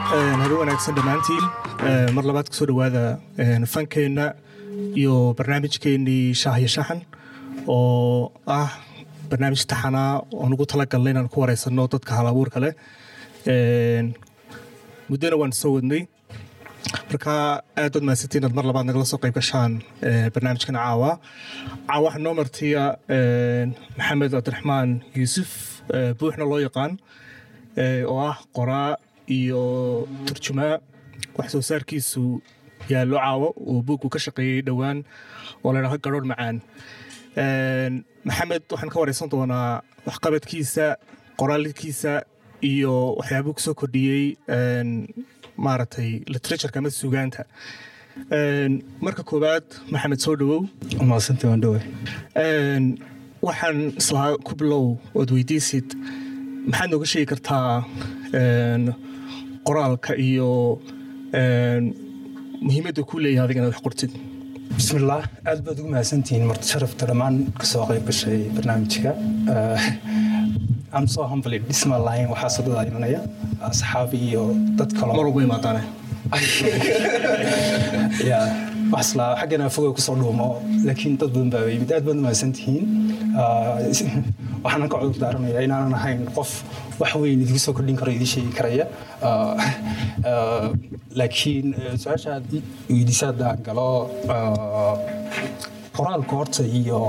habe wanaagsan dhammaantiin mar labaad kusoo dhowaada fankeenna iyo barnaamijkeennii shaah iyo shaxan oo ah barnaamij taxanaa oon ugu talagalnay inaan ku wareysanno dadka hal abuurka leh muddona waan soo wadnay marka aad baad mahadsantiin inaad mar labaad nagala soo qayb gashaan barnaamijkan caawa caawa waxaa noo martiya maxamed cabdiraxmaan yuusuf buuxna loo yaqaan oo ah qoraa iyo turjumaa wax soo saarkiisu yaallo caawo uu buugku ka shaqeeyey dhowaan oo la dhaho garhoorh macaan maxamed waxaan ka wareysan doonaa waxqabadkiisa qoraalkiisa iyo waxyaabuu ku soo kordhiyey maaragtay literatureka ama sugaanta marka koowaad maxamed soo dhowow maasanta waan dhowe waxaan islaa ku bilow ood weydiisid maxaad nooga sheegi kartaa qoraalka iyo muhiimadda ku leeyahay adiga inaad wax qortid bismillaah aad baad ugu mahadsantihiin marti sharafta dhammaan kasoo qayb gashay barnaamijka am soo humbled dhisma lahayn waxaa sodada imanaya asxaabi iyo dad kalo mar walba imaadaane ya waxaslaa xaggana fogow kusoo dhuumo laakiin dad badan baa yimid aad baad u mahadsantihiin waxaanan ka cudur daaranayaa inaanan ahayn qof wax weyn idigu soo kordhin karo idii sheegi karaya laakiin su-aasha aad weydiisa haddaan galo qoraalka horta iyo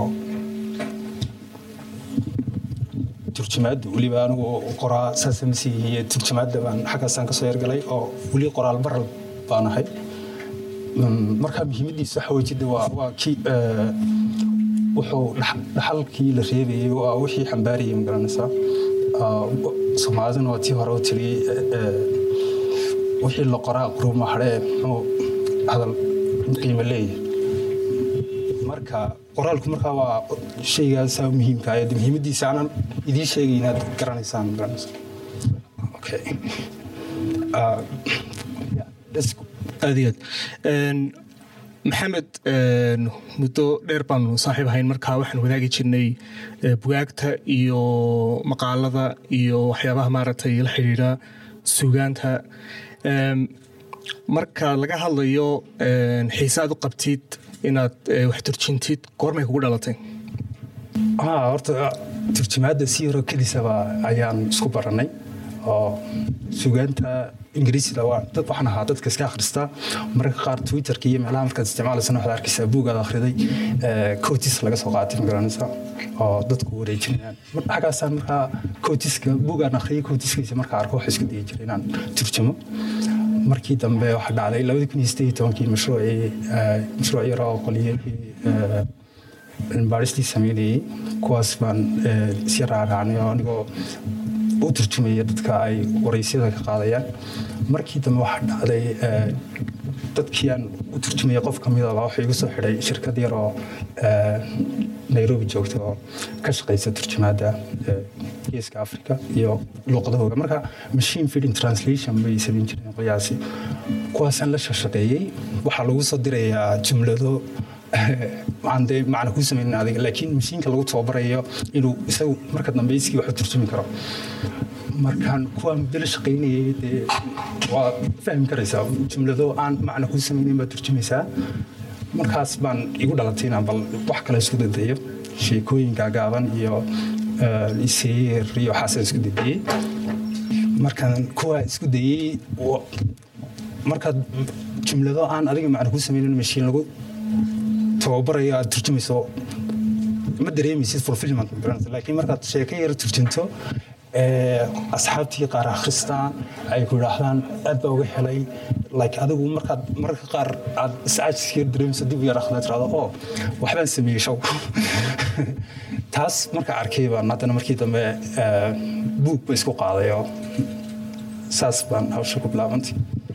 turjumaadda weliba anigu qoraa saasa masiihiye turjumaadda baan xaggaasaan kasoo yargalay oo weli qoraal baral baan ahay marka muhiimaddiisa waxa wejida waa kii wuxuu dhaxalkii la reebayay waa wixii xambaarayay magaranaysaa soomaaliduna waa tii hore u tiri wixii la qoraa quruuma hadhee muxuu hadal qiimo leeyahay marka qoraalku markaa waa shaygaasaa muhiimka ah muhiimaddiisa aanan idiin sheegay inaad garanaysaan garanaysaa okay aad iyo aad maxamed muddo dheer baanu saaxiib ahayn markaa waxaan wadaagi jirnay bugaagta iyo maqaalada iyo waxyaabaha maaragtay la xidhiidha sugaanta marka laga hadlayo xiise aad u qabtid inaad wax turjintid goormay kugu dhalatay horta turjumaadda si yaroo kedisaba ayaan isku baranay oo sugaanta ingiriisida dad waxaan ahaa dadka iska akhristaa mararka qaar twitterka iyo meelaha markaad isticmaalaysan waxaad arkaysaa buugaad akhriday cotis laga soo qaatay magaranaysa oo dadku wareejinayaan xaggaasaan markaa cotiska buugaan akhriyay cotiskiisa markaa arko waxa isku dayi jiray inaan turjumo markii dambe waxaa dhacday labadii kun iyo sideed tobankii mashruucii mashruuc yar oo qoliyadii baaristii sameynayey kuwaas baan isya raaraacnay oo anigoo u turjumaya dadka ay waraysyada ka qaadayaan markii dambe waxaa dhacday dadkii aan u turjumaya qof kamidaba wuxuu igu soo xidhay shirkad yar oo nairobi joogta oo ka shaqaysa turjumaadda geeska africa iyo luuqadahooga marka machine feeding translation bay samayn jireen qiyaasi kuwaasaan la shaqeeyey waxaa lagu soo dirayaa jumlado aan dee macna kuu samaynin adiga laakiin mashiinka lagu tababarayo inuu isagu marka dambe iskii wax u turjumi karo markaan kuwaa muddo la shaqaynayay dee waa fahmi karaysaa jumlado aan macna kuu samaynin baad turjumaysaa markaas baan igu dhalatay inaan bal wax kale isku dadayo sheekooyinka gaaban iyo iseer iyo waxaasaan isku dadayey markaan kuwaa isku dayey markaad jumlado aan adiga macna kuu samaynin mashiin lagu tababarayo aad turjumayso ma dareemaysid fulfillment laakiin markaad sheeko yar turjunto asxaabtii qaar akhristaan ay ku idhaahdaan aad baa uga helay like adigu markaad mararka qaar aad iscaajiska yar dareemayso dib yar akhdaa tirahdo oo waxbaan sameeyey show taas marka arkay baan haddana markii dambe buug ba isku qaaday oo saas baan hawsha ku bilaabantay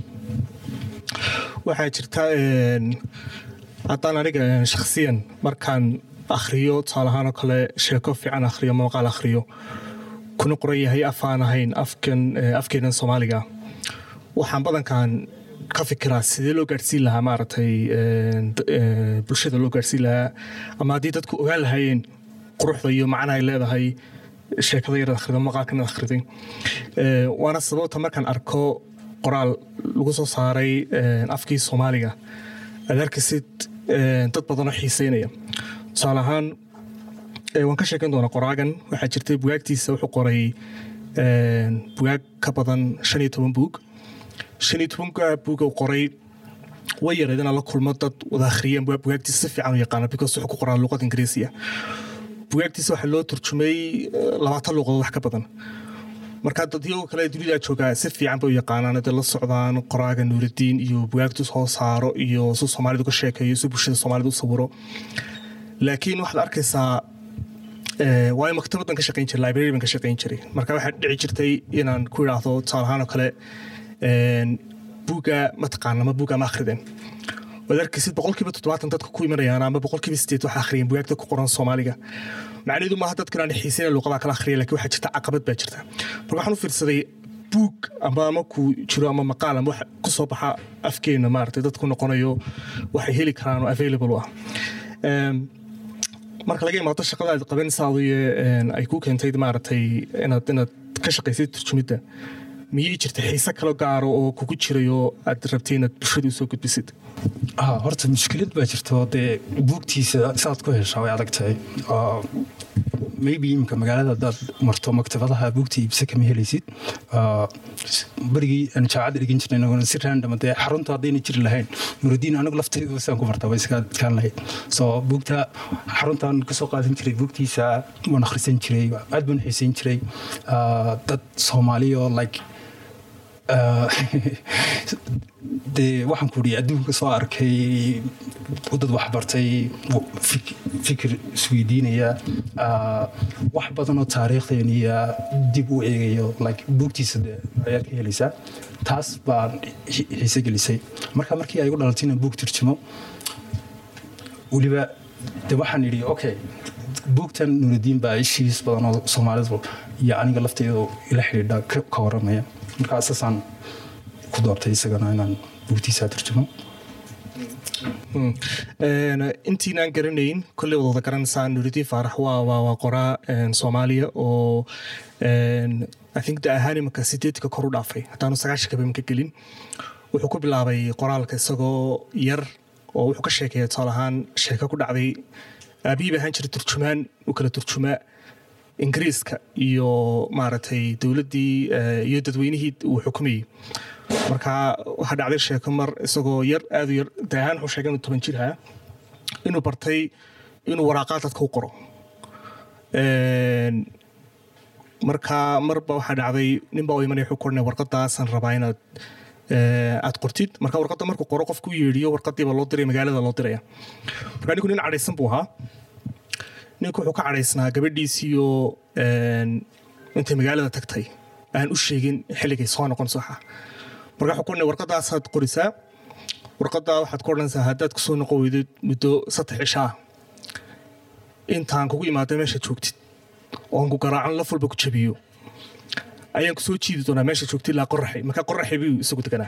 waxaa jirta haddaan aniga shakhsiyan markaan akhriyo tusaale ahaan oo kale sheeko fiican akhriyo ama maqaal akhriyo kuna qoran yahay af aan ahayn afkan afkeenan soomaaliga waxaan badankan ka fikiraa sidee loo gaadhsiin lahaa maaragtay bulshada loo gaadhsiin lahaa ama haddii dadku ogaan lahaayeen quruxda iyo macnaha ay leedahay sheekada yaraad akhrido maqaalkan aad akhriday waana sababta markaan arko qoraal lagu soo saaray afkii soomaaliga aad arkaysid dad badanoo xiiseynaya tusaale ahaan waan ka sheekan doonaa qoraagan waxaa jirtay bugaagtiisa wuxuu qoray bugaag ka badan shan iyo toban buug shan iyo tobanka buug uu qoray way yareed inaan la kulmo dad wada akhriyeen bugaagtiisa si fiican u yaqaana because wuxuu ku qoraa luqad ingiriisiya bugaagtiisa waxaa loo turjumay labaatan luuqadood wax ka badan marka dadyago kale dunida joogaa si fiican bay u yaqaanaan hadday la socdaan qoraaga nuuridiin iyo bugaagtu soo saaro iyo su soomaalidu ka sheekeeyo si bulshada soomaalida u sawiro laakiin waxaad arkaysaa waayo maktabaddan ka shaqayn jiray library ban ka shaqayn jiray marka waxaa dhici jirtay inaan ku idhaahdo tusaale ahaan oo kale buugga mataqaana ama buugga ma akhriden waad arkaysid boqolkiiba toddobaatan dadka ku imanayaan ama boqolkiiba sideed waxa akhriyeen bugaagta ku qoran soomaaliga macnaheedu maaha dadkan aan xiisayna luuqadaa kala akhriya lakin waxaa jirta caqabad baa jirta marka waxaan u fiirsaday buug ama ama ku jiro ama maqaal ama wax ku soo baxa afkeena maaragtay dadku noqonayo waxay heli karaan oo available u ah marka laga imaado shaqada aad qabanaysaadu ay ku keentay maaragtay inaad inaad ka shaqaysid turjumidda miyay jirta xiise kalo gaaro oo kugu jirayo aad rabtay inaad bulshada usoo gudbisid horta mushkilad baa jirto dee buugtiisa saad ku heshaa way adag tahay maybe imika magaalada hadaad marto maktabadaha buugta iibse kama helaysid berigii aan jaacadda dhigin jirnay inaguna si random dee xarunta haddayna jiri lahayn nurudiin anigu laftaydu saan ku martaa way iska adkaan lahayd so buugta xaruntaan kasoo qaadan jiray buugtiisa waan akhrisan jiray aad baan xiisayn jiray dad soomaaliyo like dee waxaan ku ii adduunka soo arkay dad waxbartay fikir isweydiinaya wax badanoo taariikhdeeniya dib u eegayo like buugtiisa de ayaad ka helaysaa taas baan xiise gelisay marka markii ay gu dhalatay inaan buug turjumo weliba de waxaan idhi okay buugtan nuuridiin baa ishiis badanoo soomaalidu iyo aniga lafteyda ila xidhiidha ka waramaya markaa saasaan ku doortay isagana inaan buugtiisa turjumo intiinaan garanayn kolley wad wada garanaysaa nuuridiin faarax waa waa qoraa soomaaliya oo i think da ahaan imanka sideedka kor u dhaafay haddaanu sagaashanka imanka gelin wuxuu ku bilaabay qoraalka isagoo yar oo wuxuu ka sheekeeya tusaale ahaan sheeko ku dhacday aabihii ba ahaan jiray turjumaan u kala turjumaa ingiriiska iyo maaragtay dowladdii iyo dadweynihii uu xukumayey marka waxaa dhacday sheeko mar isagoo yar aad u yar de ahaan wuxuu sheegay inuu toban jir ahaa inuu bartay inuu waraaqaad dadka u qoro marka marba waxaa dhacday nin baa u imanaya wuxuu koranaya warqadaasaan rabaa inaad aad qortid marka warqadda markuu qoro qofku yeedhiyo warqadiiba loo diraya magaalada loo diraya marka ninku nin cadhaysan buu ahaa ninku wuxuu ka cadhaysnaa gabadhiisiiyo intay magaalada tagtay aan u sheegin xilligay soo noqon soxa marka wuxuu koranaya warqadaasaad qorisaa warqaddaa waxaad ku odhanaysaa haddaad kusoo noqon weydid muddo saddex cishaa intaan kugu imaada meesha joogtid oon ku garaacan laf walba ku jabiyo ayaan ku soo jiidi doonaa meesha joogtay ilaa qoraxay marka qoraxay buu isagu deganaa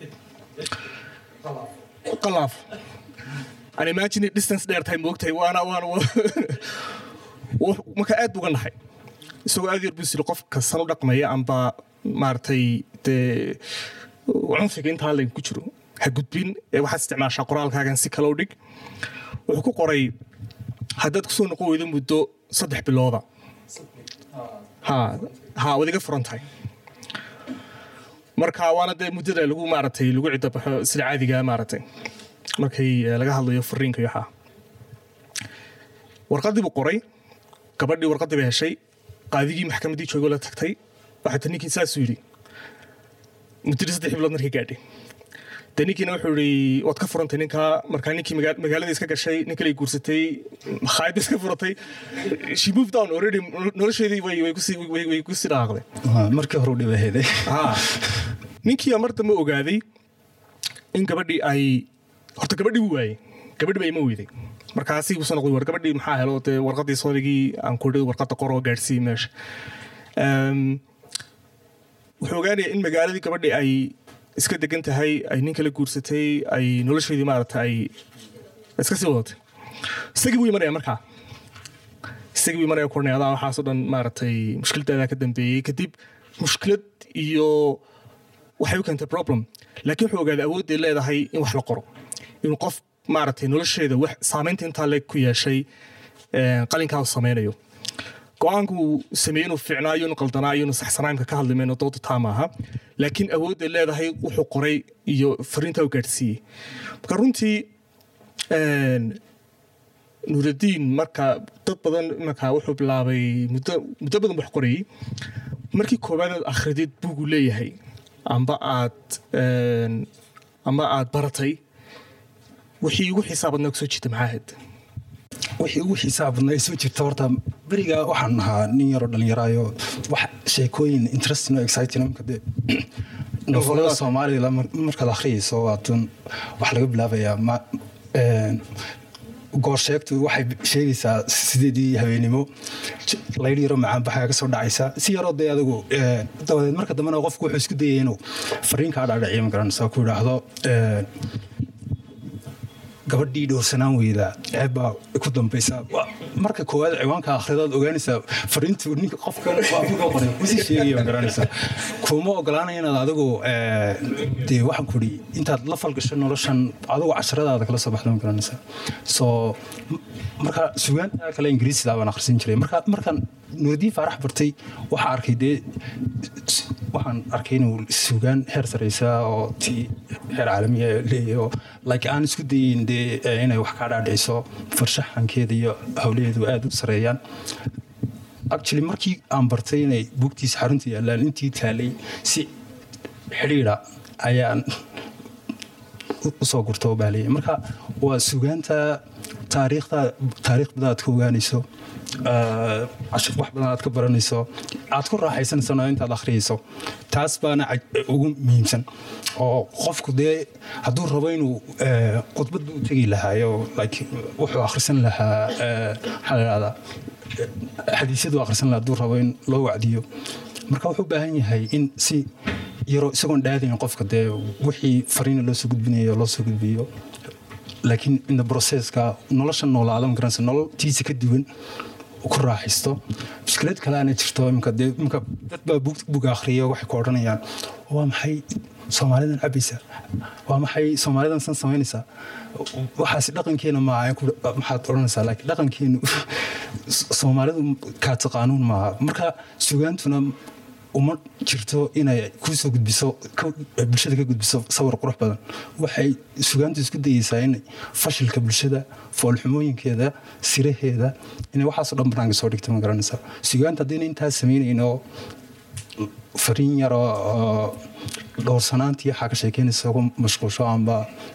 qalaaf an imagine distance dheer tahay moogtahay waana waana marka aad buga nahay isagoo aad yar buu siri qofka san u dhaqmaya amba maaragtay dee cunfiga intaa layn ku jiro ha gudbin ee waxaad isticmaashaa qoraalkaagan si kale u dhig wuxuu ku qoray haddaad kusoo noqon weydo muddo saddex bilooda ha ha waad iga furan tahay marka waana dee muddada lagu maaragtay lagu cidda baxo sida caadiga maaragtay markay laga hadlayo fariinka iyo waxaa warqaddii buu qoray gabadhii warqaddii bay heshay qaadigii maxkamaddii joogoo la tagtay waxaa ta ninkii saasuu yidhi muddadii saddex bilood markay gaadhay de ninkiina wuxuu yidhi waad ka furantay ninkaa markaa ninkii magaaladii iska gashay nin kale guursatay makhaayadda iska furatay she moved down already nolosheedii way way ku sii dhaaqday markii hore u dhibaheeday ninkii mar dambe ogaaday in gabadhii ay horta gabadhii wuu waayey gabadhii baa ima weyday markaasi uu noqday war gabadhii maxaa helo dee warqadii soodigii aan ku dhihi warqadda qor oo gaadhsiiyey meesha wuxuu ogaanaya in magaaladii gabadhii ay iska degan tahay ay nin kala guursatay ay nolosheedii maaragta ay iska sii wadatay isagii buu imanaya markaa isagii buu imanaya kuranaya adaa waxaasoo dhan maaragtay mushkiladaadaa ka dambeeyey kadib mushkilad iyo waxay u keentay problem laakiin wuxuu ogaaday awoodday leedahay in wax la qoro inuu qof maaragtay nolosheeda wax saamaynta intaa leeg ku yeeshay qalinkaa uu samaynayo go-aanku uu sameeyey inuu fiicnaayo inuu qaldanaayo inuu saxsanaamka ka hadli mayno dooda taa maaha laakiin awoodday leedahay wuxuu qoray iyo fariintaa u gaadhsiiyey marka runtii nuuraddiin marka dad badan marka wuxuu bilaabay muddo muddo badan wax qorayey markii koowaad aad akhridid buugu leeyahay amba aad ama aad baratay wixii ugu xiisaa badnaa kusoo jirta maxaa ahayd wixii ugu xiisaha badnaa soo jirta horta beriga waxaan ahaa nin yaroo dhallinyaraayo wax sheekooyin interesting oo exciting marka dee nofolada soomaalida markaad akhriyayso waatan waxaa laga bilaabayaa ma goorsheegtu waxay sheegaysaa sideedii habeenimo laydh yaroo macaanbaxaya ka soo dhacaysa si yaroo dee adigu dabadeed marka dambena qofku wuxuu isku dayay inuu fariin kaa dhaadhiciyo magaranaysa ku idhaahdo gabadhii dhowrsanaan weyda ceebbaa ku dambaysa marka koowaad ciwaanka akhridaad ogaanaysaa fariintu ninka qofkan qoray kusii sheegaya ma garanaysaa kuma ogolaanaya inaad adigu dee waxaan ku idhi intaad la falgasho noloshan adigu casharadaada kala soo baxda ma garanaysaa soo marka sugaanta kale ingiriisida baan akhrisan jiray marka markaan nuurdiin faarax bartay waxaa arkay dee waxaan arkay inuu sugaan heer saraysa oo ti heer caalamiya leeyahay oo like aan isku dayin dee inay wax kaa dhaadhiciso farshaxankeeda iyo howlaheedu aada u sareeyaan actually markii aan bartay inay buugtiisa xarunta yaallaan intii taalay si xidhiidha ayaan usoo gurto baaliyay marka waa sugaanta taariikhda taariikh badan aad ka ogaanayso wax badan aad ka baranayso aad ku raaxaysanaysana intaad akhriyayso taas baana ugu muhiimsan oo qofku dee hadduu rabo inuu khudbad u tegi lahaayo like wuxuu akhrisan lahaa maxaa la dhahdaa xadiisyadu akhrisan lahaa hadduu rabo in loo wacdiyo marka wuxuu u baahan yahay in si yaroo isagoon dhaadayn qofka dee wixii fariina loo soo gudbinayo loo soo gudbiyo laakiin inda processka nolosha noolaada ma garanaysa nololtiisa ka duwan ku raaxaysto mushkilad kale aana jirto imka dee imka dad baa buga akhriya waxay ku odhanayaan waa maxay soomaalidan cabaysa waa maxay soomaalidan san samaynaysaa waxaasi dhaqankeena maaha maxaad odhanaysaa laakiin dhaqankeenu soomaalidu kaa taqaanuun maaha marka sugaantuna uma jirto inay kusoo gudbiso bulshada ka gudbiso sawir qurux badan waxay sugaantu isku dayeysaa inay fashilka bulshada foolxumooyinkeeda siraheeda inay waxaasoo dhan banaanka soo dhigta ma garanaysaa sugaanta haddayna intaas samaynayn oo fariin yaroo dhowrsanaantii waxaa ka sheekeynaysa ugu mashquulsho amba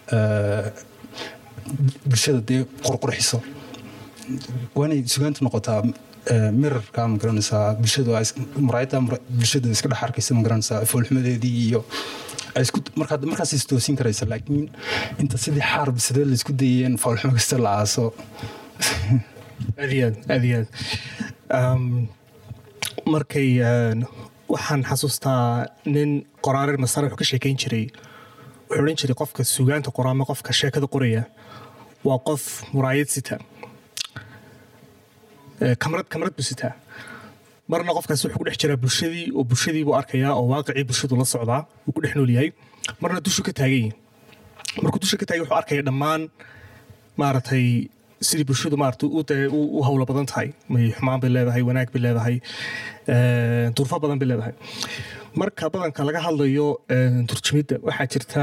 bulshada dee qurqurxiso waa inay sugaantu noqotaa mirarka ma garanaysaa bulshadu muraayadda bulshadu iska dhex arkaysa ma garanaysaa foolxumadeedii iyo markaas is toosin karaysa laakiin inta sidii xaar bisadee laisku dayeen foolxumo kasta la aaso aad iyo aad aad iyo aad markay waxaan xasuustaa nin qoraarer masare wuxuu ka sheekeyn jiray wuxuu odhan jiray qofka sugaanta qora ama qofka sheekada qoraya waa qof muraayad sita kamrad kamrad buu sitaa marna qofkaas wuxuu ku dhex jiraa bulshadii oo bulshadii buu arkayaa oo waaqicii bulshadu la socdaa wuu ku dhex nool yahay marna dushu ka taagan yahay markuu dusha ka taagay wuxuu arkaya dhammaan maaragtay sidii bulshadu maarata u hawlo badan tahay may xumaan bay leedahay wanaag bay leedahay durfo badan bay leedahay marka badanka laga hadlayo turjumidda waxaa jirta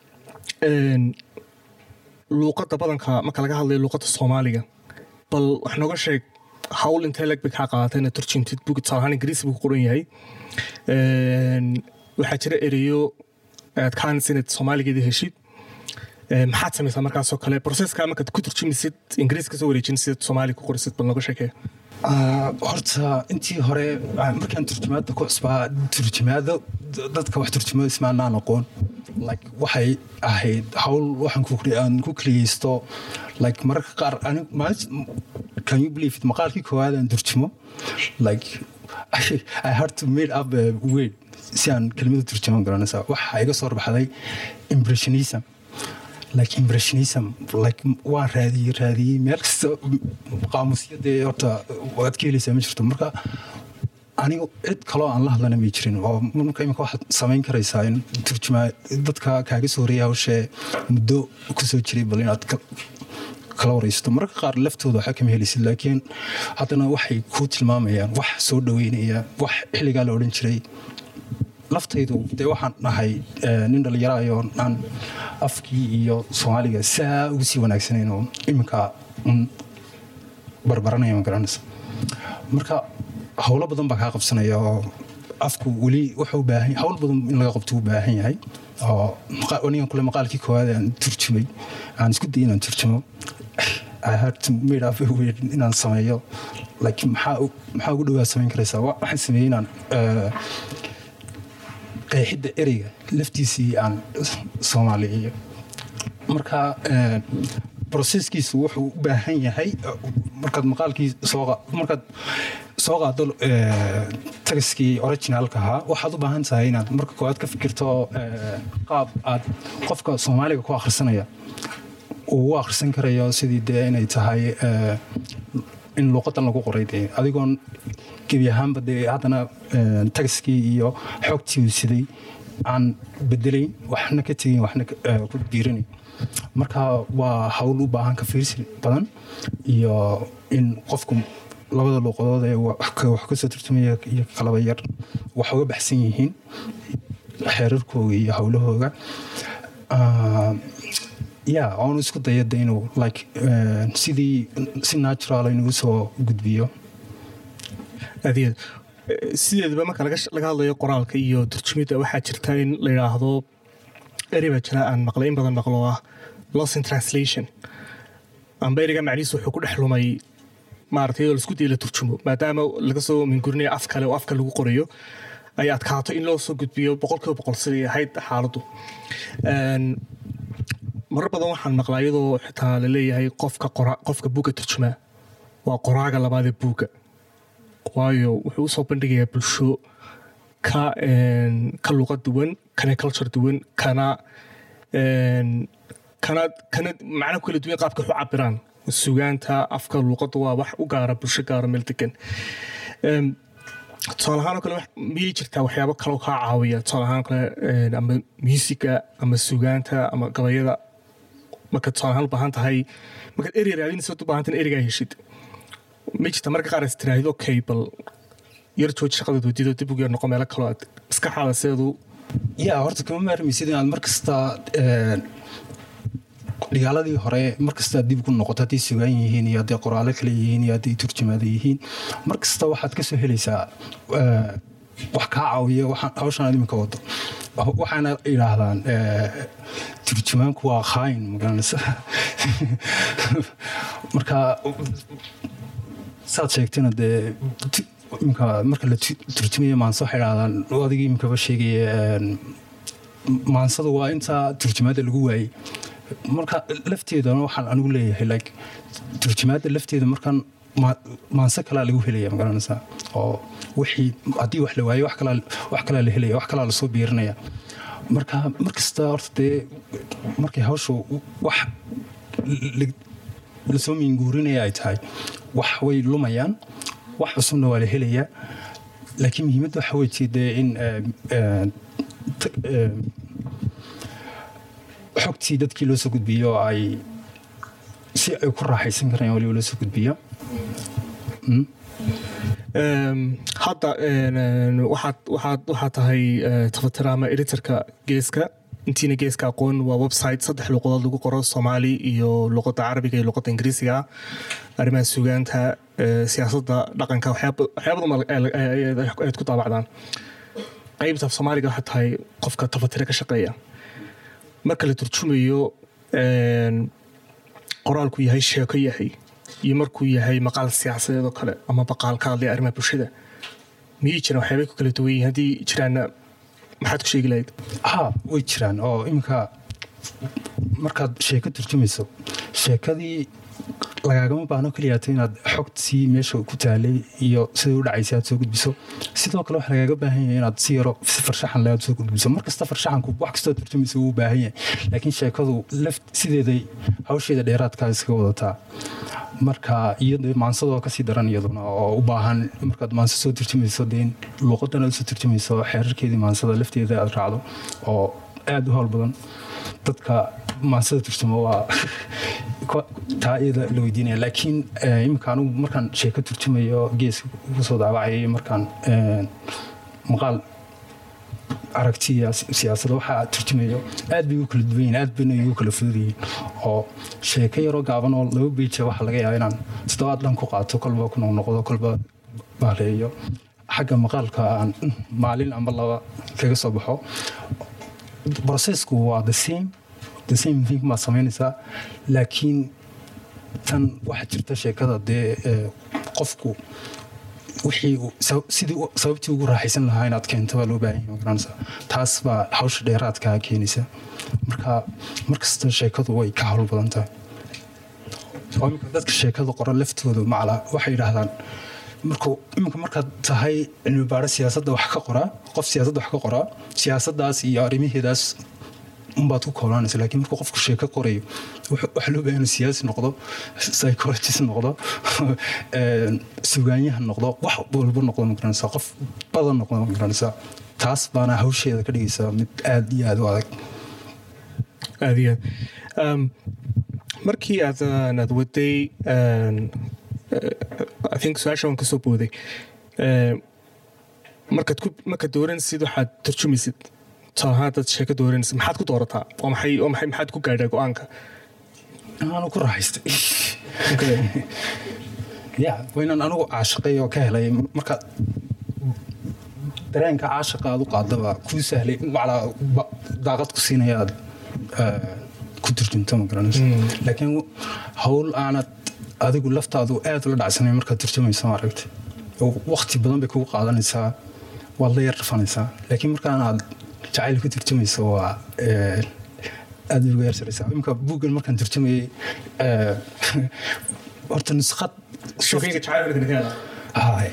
luuqadda badanka marka laga hadlayo luuqadda soomaaliga bal wax nooga sheeg hawl intee leg bay kaa qaadatay inaad turjintid bug tusaalahaan ingiriisi buu ku qoran yahay waxaa jira ereyo aad kaanaysa inaad soomaaligeedii heshid maxaad samaysaa markaasoo kale proseska markaad ku turjumisid ingiriis kasoo wareejin sidaad soomaali ku qorisid bal nooga sheekee horta intii hore markaan turjumaadda ku cusbaa turjumaado dadka wax turjumada ismaanaan aqoon like waxay ahayd hawl waxaan aan ku keliyeysto like mararka qaar can you believe it maqaalkii koowaad aan turjumo like I had to made up a word si aan kelimada turjuman garanaysaa waxa iga soo baxday impressionism like impressionism like waan raadiyey raadiyey meel kasta qaamusyadee horta waad ka helaysaa ma jirto marka anigu cid kaloo aan la hadlana may jirin oo marka imika waxaad samayn karaysaa in turjumaa dadka kaaga soo horeeya hawshee muddo kusoo jiray bal inaad kala waraysato mararka qaar laftooda waxaa kama helaysid laakiin haddana waxay kuu tilmaamayaan wax soo dhaweynaya wax xilligaa la odhan jiray laftaydu dee waxaan dhahay nin dhallinyaraayo aan afkii iyo soomaaliga saa ugu sii wanaagsanayn oo iminka un barbaranaya ma garanaysa marka howlo badan baa kaa qabsanaya oo afku weli wuxuu baahan hawl badan in laga qabto u baahan yahay oo anigan kule maqaalkii koowaad aan turjumay aan isku dayay inaan turjumo I had to made up a way inaan sameeyo like maxaa maxaa ugu dhowaa samayn karaysaa waxaan sameeyey inaan qeexidda ereyga laftiisii aan soomaaliyeeyo marka broseskiisu wuxuu u baahan yahay markaad maqaalkii markaad soo qaado tagaskii originaalka ahaa waxaad u baahan tahay inaad marka koowaad ka fikirto qaab aad qofka soomaaliga ku akhrisanaya uu u akhrisan karayo sidii dee inay tahay in luuqadan lagu qoray dee adigoon gebi ahaanba dee haddana tagaskii iyo xoogtii uu siday aan bedelayn waxna ka tegayn waxna ku biirinayn marka waa hawl u baahan ka fiirsi badan iyo in qofku labada luuqadood ee wax kasoo turtumaya iyo kalaba yar wax uga baxsan yihiin xeerarkooga iyo howlahooga ya oonu isku dayada inuu like sidii si natural inuu soo gudbiyo adeed sideedaba marka laga hadlayo qoraalka iyo turjumidda waxaa jirta in la yidhaahdo eri baa jira aan maqlay in badan maqlo ah loss in translation amba eriga macnihiisu wuxuu ku dhex lumay maarata iyadoo laisku dayay la turjumo maadaama laga soo mingurinayo af kale oo afka lagu qorayo ay adkaato in loo soo gudbiyo boqolkiiba boqol siday ahayd xaaladdu marar badan waxaan maqlaa iyadoo xitaa la leeyahay qofka qofka buugga turjumaa waa qoraaga labaadee buugga waayo wuxuu usoo bandhigayaa bulsho ka ka luqad duwan kana culture duwan kana kana kana macna ku kala duwan qaabka wax u cabiraan sugaanta afka luuqadda waa wax u gaara bulsho gaara meel degan tusaale ahaan oo kale miyay jirtaa waxyaabo kaloo kaa caawiya tusaale ahaan kale ama musiga ama sugaanta ama gabayada marka tusaale ahaan u baahan tahay markaad eri raadinaysa u baahan tahay erigaa heshid ma jirta marka qaar is tiraahdo okay bal yar jooji shaqada doodido dib ugu yar noqo meelo kaloo aad maskaxaada sideedu ya horta kama maarmaysid inaad mar kasta dhigaaladii hore markasta dib ku noqoto hadday sugaan yihiin iyo hadday qoraalo kale yihiin iyo hadday turjumaada yihiin mar kasta waxaad ka soo helaysaa wax kaa caawiya hawshan aad iminka wado waxaana yidhaahdaan turjumaanku waa khaayin magaranaysa marka saad sheegtayna dee imika marka la turjumaya maanse waxay idhahdaan adigii imikaba sheegaya maansadu waa intaa turjumaadda lagu waayey marka lafteedana waxaan anigu leeyahay like turjumaadda lafteeda markan maanse kalaa lagu helaya magaranaysaa oo wixii haddii wax la waayo wax kalaa la helaya wax kalaa lasoo biirinaya marka markasta horta dee markay hawshu wax lasoo miinguurinaya ay tahay wax way lumayaan wax cusubna waa la helayaa laakiin muhiimadda waxa weye dee in xogtii dadkii loo soo gudbiyo ay si ay ku raaxaysan karayaan waliba loo soo gudbiyo hadda waxaad tahay tafatira ama editorka geeska intiina geeska aqoon waa website saddex luuqadood lagu qoro soomaali iyo luuqadda carabiga iyo luuqadda ingiriisiga arrimaha sugaanta siyaasadda dhaqanka waxyaabadan ku daabacdaan qaybta af soomaaliga waxaa tahay qofka tafatire ka shaqeeya marka la turjumayo qoraalku yahay sheeko yahay iyo markuu yahay maqaal siyaasadeed oo kale ama baqaal ka hadlaya arrimaha bulshada miyay jiraan waxyaabay ku kala duwan yihiin haddii jiraanna maxaad ku sheegi lahayd ha way jiraan oo iminka markaad sheeko turjumayso sheekadii lagaagama baahno keliyaata inaad xogtii meesha ku taalay iyo sidai u dhacaysay aad soo gudbiso sidoo kale waxa lagaaga baahan yahay inaad si yaro si farshaxan le aad soo gudbiso mar kasta farshaxanku wax kastoo turjumaysa wuu baahan yahay laakiin sheekadu laf sideeday hawsheeda dheeraadkaa iskaga wadataa marka iyado maansadoo kasii daran iyaduna oo u baahan markaad maansa soo turjumayso dee in luuqadan aad soo turjumayso xeerarkeedii maansada lafteeda aad raacdo oo aada u howl badan dadka maansada turjuma waa taa iyada la weydiinaya laakiin iminka anigu markaan sheeko turjumayo geeska ugu soo daawacayay markaan maqaal aragtiya siyaasada waxaa turjumayo aad bay ugu kala duwan yihin aad bayna igu kala fududayihin oo sheeko yaroo gaaban oo laba beija waxaa laga yaaba inaan toddobaad dhan ku qaato kolba ku noqnoqdo kolba baaleeyo xagga maqaalka aan maalin amba laba kaga soo baxo processku waa the same the same thing baad samaynaysaa laakiin tan waxaa jirta sheekada dee qofku wixii sidii sababtii ugu raaxaysan lahaa inaad keento baa loo baahan yahay magaranaysa taas baa hawsha dheeraadkaa keenaysa marka markasta sheekadu way ka hawl badan tahay imika dadka sheekada qora laftooda macala waxay yidhaahdaan markuu iminka markaad tahay cilmi baaro siyaasadda wax ka qoraa qof siyaasadda wax ka qoraa siyaasaddaas iyo arrimaheedaas unbaad ku koolaanaysa laakiin markuu qofku sheeko qorayo waxaa loo baahan siyaasi noqdo psychologist noqdo sugaanyahan noqdo wax walba noqdo magaranaysaa qof badan noqdo magaranaysaa taas baana hawsheeda ka dhigaysaa mid aada iyo aada u adag aada iyo aad markii aad aad waday i think su-aasha waan kasoo booday markaad ku markaad dooranaysid waxaad turjumaysid tusaalahaan dad sheeko dooranaysid maxaad ku doorataa oo maxay oo maxay maxaad ku gaadhaa go-aanka aanu ku raaxaystay ya waynaan anigu caashaqay oo ka helay marka dareenka caashaqa aad u qaadaba kuu sahlay maclaa daaqad ku siinaya aad ku turjunto ma garanayso laakiin hawl aanad adigu laftaadu aad ula dhacsanay markaad turjumayso maaragta waqti badan bay kugu qaadanaysaa waad la yar dhafanaysaa laakiin markaan aad jacayl ku turjumayso waa aad uga yarsaraysaa imika buuggan markaan turjumayay horta nuskhad shokeyga jacayl Hay.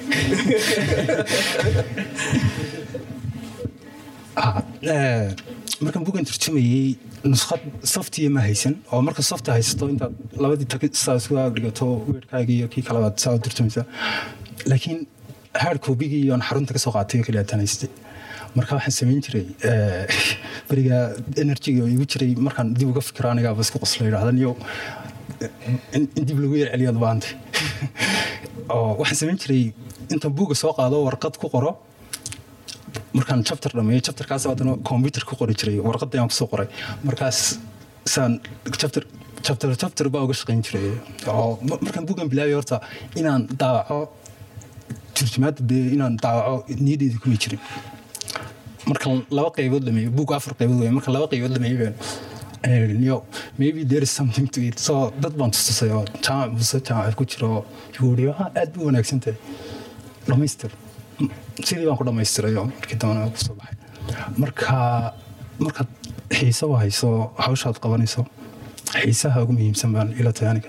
markaan bugan turjumayey nuskhad softiya ma haysan oo marka softa haysato intaad labadii tag saa isku dhigato weerkaaga iyo kii kalabaad saa u turjumaysaa laakiin hard copygii iyo aan xarunta ka soo qaatay oo kaliya tan haystay marka waxaan samayn jiray beriga enerjiga oo igu jiray markaan dib uga fikiro anigaaba isku qosla yidhahdan iyo in dib lagu yar celiyaad baantay oo waxaan samayn jiray intaan buugga soo qaado warqad ku qoro markaan chapter dhameeyo chapterkaas haddana computer ku qori jiray warqadda ayaan kusoo qoray markaas saan chapter chapter chapter baa uga shaqayn jiray oo markaan buuggan bilaabay horta inaan daawaco turjumaadda dee inaan daawaco niyadeyda kuma jirin marka laba qaybood dhameeyo buug afar qaybood wey marka laba qaybood dhameeyo baan yo maybe there is something to it so dad baan tustusay oo jaamac muse jaamac ku jiro yuuri aad bu wanaagsan tahay dhamaystir sidii baan ku dhamaystiray oo markii dambana ku soo baxay marka markaad xiise u hayso hawshaad qabanayso xiisaha ugu muhiimsan baan ila tahay aniga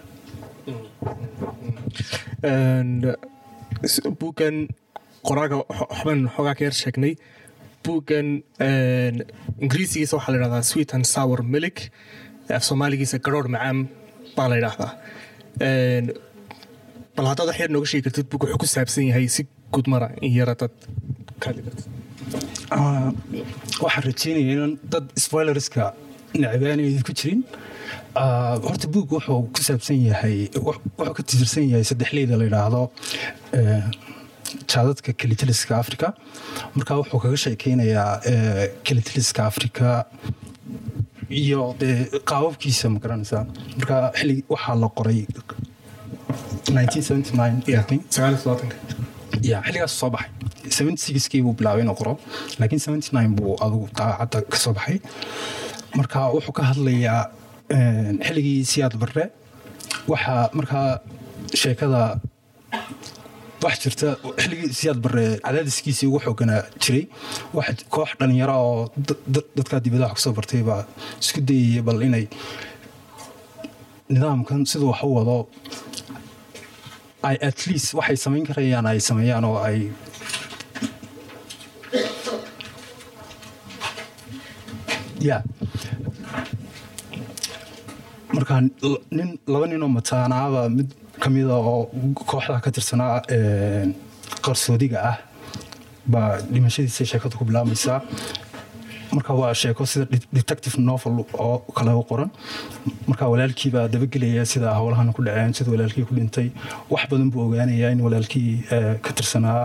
buuggan qoraaga waxbaan xoogaa ka yar sheegnay buuggan ingiriisigiisa waxaa la yidhahdaa sweet and sour milik af soomaaligiisa garoor macaan baa la yidhaahdaa bal haddaad wax yar nooga sheegi kartid buug wuxuu ku saabsan yahay si gudmara in yara dad waxaan rajeynaya inan dad spoilerska necbaanaydu ku jirin horta buug wuxuu ku saabsan yahay wuxuu ka tirsan yahay saddexleyda la yidhaahdo jaadadka kelitaliska africa marka wuxuu kaga sheekeynayaa kelitaliska africa iyo dee qaababkiisa ma garanaysaa marka xillig waxaa la qoray ya xilligaas soo baxay seventy sixkii buu bilaabay inuu qoro laakiin seventy nine buu adugu daacadda ka soo baxay marka wuxuu ka hadlayaa xilligii siyaad barre waxaa markaa sheekada wax jirta xilligii siyaad barre cadaadiskiisii ugu xooganaa jiray wax koox dhalinyaro oo dadkaa dibadaha kusoo bartay baa isku dayaya bal inay nidaamkan siduu wax u wado ay at least waxay samayn karayaan ay sameeyaan oo ay ya markaa nin laba ninoo mataanaaba mid ka mida oo kooxda ka tirsanaa qarsoodiga ah baa dhimashadiisa sheekadu ku bilaabmaysaa marka waa sheeko sida detective novel oo kale u qoran marka walaalkiibaa dabagelaya sida howlahan ku dhaceen sida walaalkii ku dhintay wax badan buu ogaanayaa in walaalkii ka tirsanaa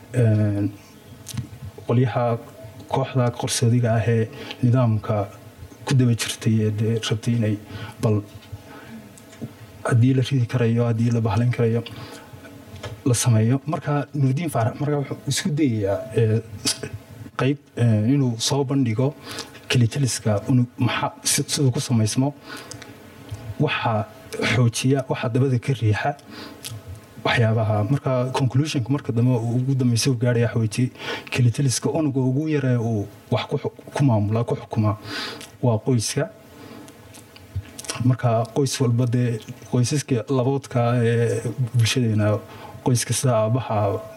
qolyaha kooxda qarsoodiga ah ee nidaamka ku daba jirtay ee dee rabtay inay bal haddii la ridi karayo haddii la bahlayn karayo la sameeyo marka nuurdiin faarax marka wuxuu isku dayayaa qayb inuu soo bandhigo kelitaliska siduu ku samaysmo waxaa xoojiya waxaa dabada ka riixa waxyaabaha marka conclusionka marka dambe ugu dambeysa u gaaraya xoojiye kelitaliska unuga ugu yaree uu wax ku maamulaa ku xukumaa waa qoyska marka qoys walba dee qoysaska laboodka ee bulshadeena qoyska sida aabaha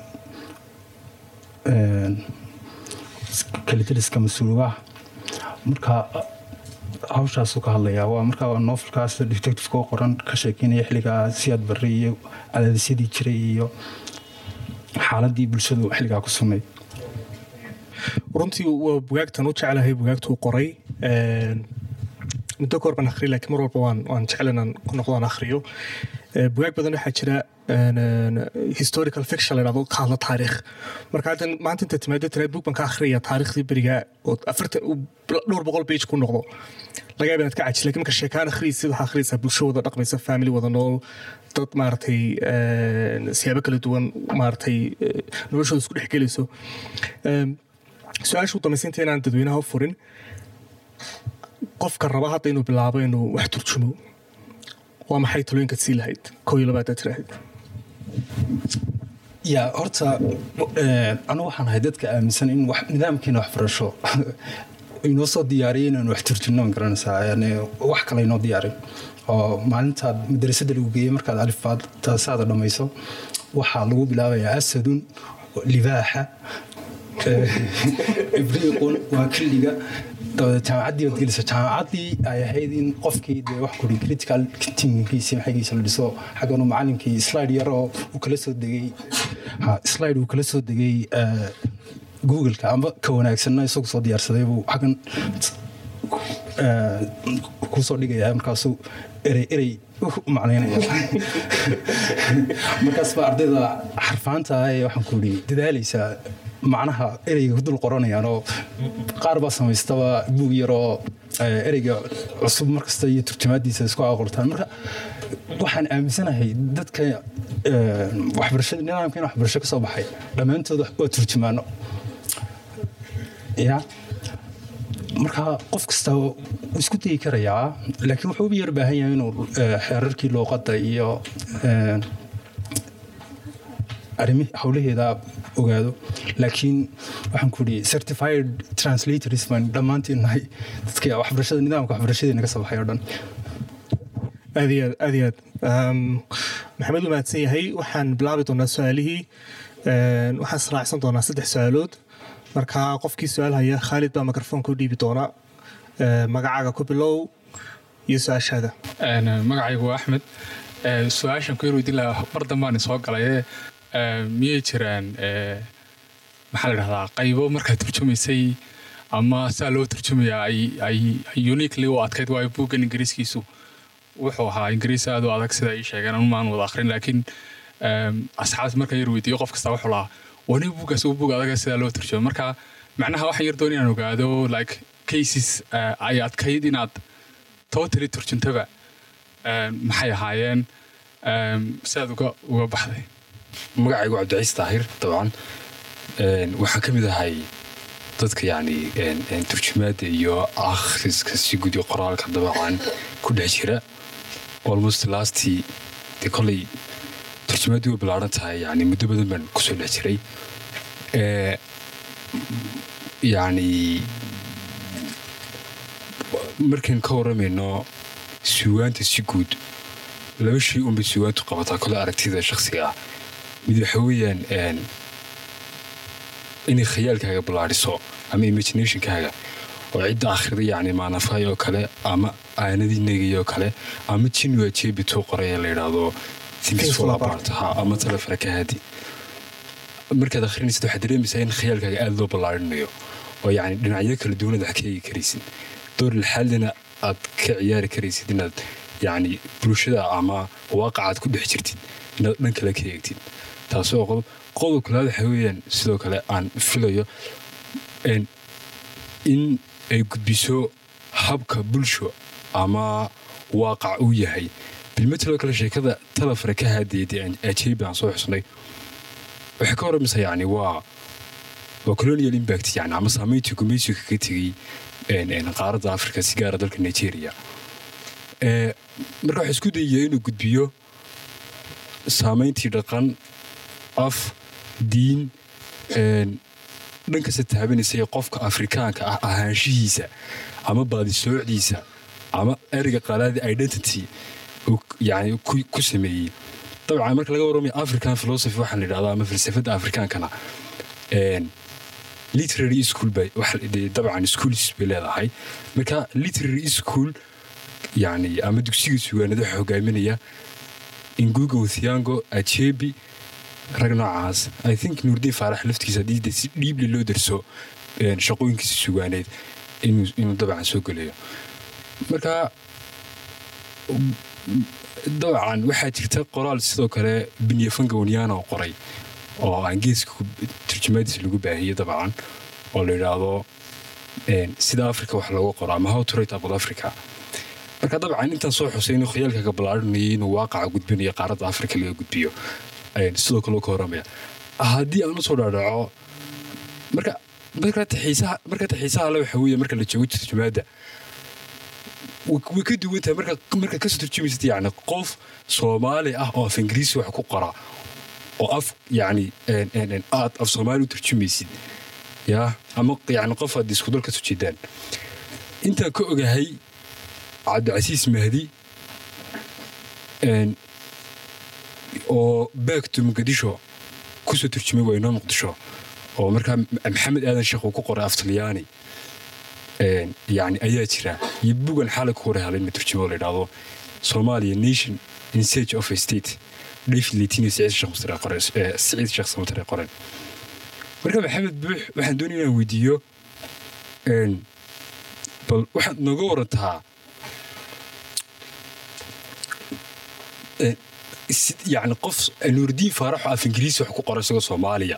kalitaliska mas-uuligaha marka hawshaasuu ka hadlayaa waa marka novelkaas detectiveka oo qoran ka sheekeynaya xilligaa siyaad barre iyo cadaadisyadii jiray iyo xaaladii bulshadu xilligaa ku sugnayd runtii waa bugaagtan u jeclahay bugaagtuu qoray muddo kahor baan akhriya lakiin mar walba waan waan jecel inaan ku noqdo aan akhriyo bugaag badan waxaa jira historical fiction la yidhahdo ka hadla taariikh marka haddan maanta inta timaado tira bug baan ka akhriyaya taariikhdii beriga oo afarta dhowr boqol page ku noqdo laga yaaba inaad ka cajis lakin marka sheekaan akhriyaysid waxaa akhriyaysaa bulsho wada dhaqmaysa family wada nool dad maaragtay siyaabo kala duwan maaragtay noloshooda isku dhex gelayso su-aasha u dambaysa inta inaan dadweynaha u furin qofka raba hadda inuu bilaabo inuu wax turjumo waa maxay talooyinkaad sii lahayd koo iyo labaad aad tirahayd ya horta anigu waxaan ahay dadka aaminsan in nidaamkeena waxbarasho inoo soo diyaariyay inaan wax turjino ma garanaysaa yani wax kale inoo diyaarin oo maalintaad madrasada lagu geeyey markaad alifaad taasaada dhammayso waxaa lagu bilaabayaa asadun libaaxa ibriiqun waa killiga jaamacaddii baad gelisa jaamacaddii ay ahayd in qofkii dee wax kuri critical thinkingkiisi maxaygiisa la dhiso xagganu macalinkii slide yar oo uu kala soo degay slide uu kala soo degay googleka amba ka wanaagsanna isagu soo diyaarsaday buu xaggan kusoo dhigaya markaasuu erey erey macnaynaya markaas baa ardayda xarfaanta ee waxaan ku yidhi dadaalaysaa macnaha ereyga ku dul qoranayaan oo qaar baa samaystaba buug yaroo ereyga cusub markasta iyo turjumaadiisa isku aqortaan marka waxaan aaminsanahay dadka waxbarashada nidaamkan waxbarasho ka soo baxay dhammaantood waa turjumaano ya marka qof kasta wuu isku dayi karayaa laakiin wuxuu u yar baahan yahay inuu xeerarkii luuqadda iyo arrimi howlaheeda ogaado laakiin waxaan ku idhi certified translators baan dhammaantiin nahay dadka waxbarashada nidaamka waxbarashadeena ka soo baxay oo dhan aad iyo aad aad iyo aad maxamed u mahadsan yahay waxaan bilaabi doonaa su-aalihii waxaan israacsan doonaa saddex su-aalood marka qofkii su-aal haya khaalid baa mikrofoonka u dhiibi doona magacaaga ku bilow iyo su-aashaada magacaygu waa axmed su-aashan ku yar weydin lahaa mar dambaan soo galaye miyay jiraan maxaa la dhahdaa qaybo markaad turjumaysay ama sidaa loo turjumayaa ay uniquely u adkayd waayo buuggan ingiriiskiisu wuxuu ahaa ingiriis aad u adag sida ay sheegeen anu maan wada akhrin laakiin asxaabta markaan yar weydiiyo qof kasta wuxuu lahaa wani buuggaas uu buug adaga sidaa loo turjumay marka macnaha waxaan yar doon inaan ogaado like cases ay adkayd inaad totally turjuntaba maxay ahaayeen sidaad uga uga baxday magacaygu cabdiciis taahir dabcan waxaan ka mid ahay dadka yacni turjumaadda iyo akhriska si gudi qoraalka dabacan ku dhex jira almost lastii dee kolley turjumaaddii way ballaaran tahay yani muddo badan baan kusoo dhex jiray yacni markaan ka warramayno suugaanta si guud laba shay unbay suugaantu qabataa kole aragtida shakhsiga ah mid waxa weeyaan inay khayaalkaaga ballaadhiso ama imaginationkaaga oo cidda akhrida yacni maanafay oo kale ama aanadii negay oo kale ama jinwa jeebituu qoraya la yidhaahdo things fall apart ha ama talefara ka haadi markaad akhrinaysid waxaad dareemaysaa in khayaalkaaga aada loo ballaarinayo oo yacni dhinacyo kala duwanad wax ka eegi karaysid door lixaadina aad ka ciyaari karaysid inaad yacni bulshada ama waaqacaad ku dhex jirtid inaad dhan kale ka eegtid taasi oo qodob qodob kalaad waxa weeyaan sidoo kale aan filayo in ay gudbiso habka bulsho ama waaqac uu yahay bilmataloo kale sheekada talafare ka haadayday ajeebi aan soo xusnay waxay ka waramaysaa yani waa waa colonial impact yani ama saamayntii gumaysiga kaga tegey qaaradda africa si gaara dalka nigeria marka waxaa isku dayaya inuu gudbiyo saamayntii dhaqan af diin dhan kasta taabanaysa ee qofka afrikaanka ah ahaanshihiisa ama baadisoocdiisa ama ereyga qalaadii identity yani ku sameeyey dabcan marka laga warramaya african philosophy waxaa la yidhahdaa ama falsafadda afrikaankana literary school bay dabcan schools bay leedahay marka literary school yani ama dugsiga sugaanada waxa hogaaminaya inguga wathiango ajebi rag noocaas i think nuurdiin faarax laftigiisa haddii si dhiibli loo darso shaqooyinkiisa sugaaneed inuu dabcan soo gelayo marka dabcan waxaa jirta qoraal sidoo kale binyafanga wanyana oo qoray oo aan geeska turjumaadiisa lagu baahiyey dabcan oo la yidhaahdo sida africa wax looga qoro ama how to write about africa marka dabcan intaan soo xusay inuu khayaalkaga ballaarinayay inuu waaqaca gudbinayo qaaradda africa laga gudbiyo sidoo kale ka warramaya haddii aan usoo dhaadhaco marka markata xiisaha le waxa weeye marka la joogo turjumaadda way ka duwan tahay marka kasoo turjumaysad yani qof soomaali ah oo af ingiriisi wax ku qora oo af yani aad af soomaali u turjumaysid ya ama yani qof aad isku dal ka soo jeedaan intaan ka ogahay cabdicasiis mahdi oo baagto muqdisho kusoo turjumay waynoo muqdisho oo markaa maxamed aadan sheekh uu ku qoray af talyaani yani ayaa jira iyo bugan xaalay ku hore helay in la turjumo la yidhaahdo soomaaliya nation in search of a state david letini siciid sheekh samatare qoren marka maxamed buux waxaan doonaya inaan weydiiyo bal waxaad nooga warantaa yani qof nuurdiin faaraxo af ingiriisi wax ku qora isagoo soomaaliya